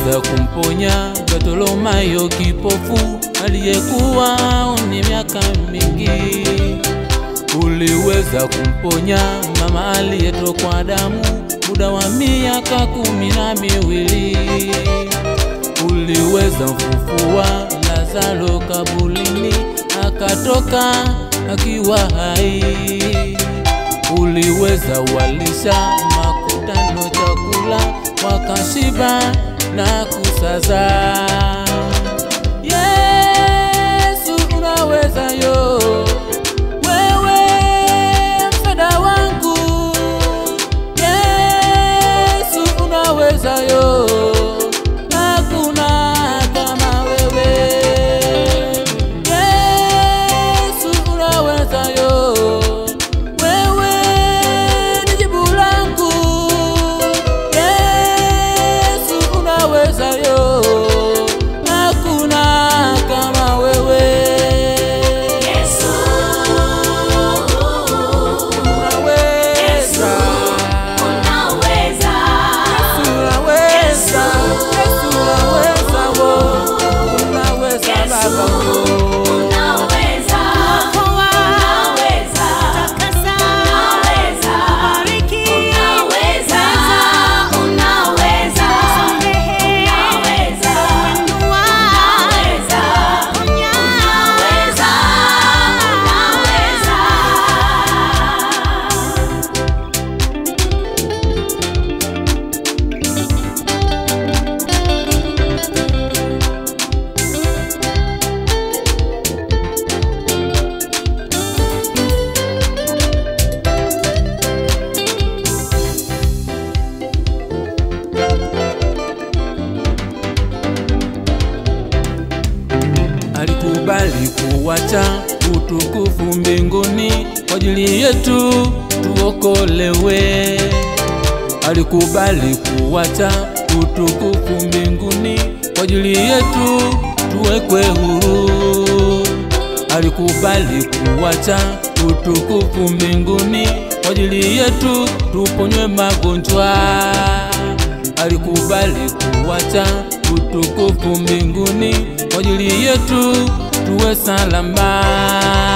uliweza kumponya Bartolomayo kipofu aliyekuwa ni miaka mingi. Uliweza kumponya mama aliyetokwa damu muda wa miaka kumi na miwili. Uliweza mfufua Lazaro kabulini akatoka akiwa hai. Uliweza walisha makutano chakula wakashiba na kusaza. Yesu unaweza yo, wewe msaada wangu. Yesu unaweza yo, hakuna kama wewe. Yesu unaweza yo, wewe ni jibu langu. Yesu unaweza yo, hakuna kama wewe. Yesu, Unaweza. unaweza. Unaweza, Yesu unaweza, wo. Unaweza Baba, wo. Unaweza. Unaweza. Unaweza. Unaweza. Unaweza. Unaweza. Unaweza. Unaweza. alikubali kuwacha utukufu mbinguni kwa ajili yetu tuokolewe. Alikubali kuwacha utukufu mbinguni kwa ajili yetu tuwekwe huru. Alikubali kuwacha utukufu mbinguni kwa ajili yetu tuponywe magonjwa. Alikubali kuwacha utukufu mbinguni kwa ajili yetu tuwe salama.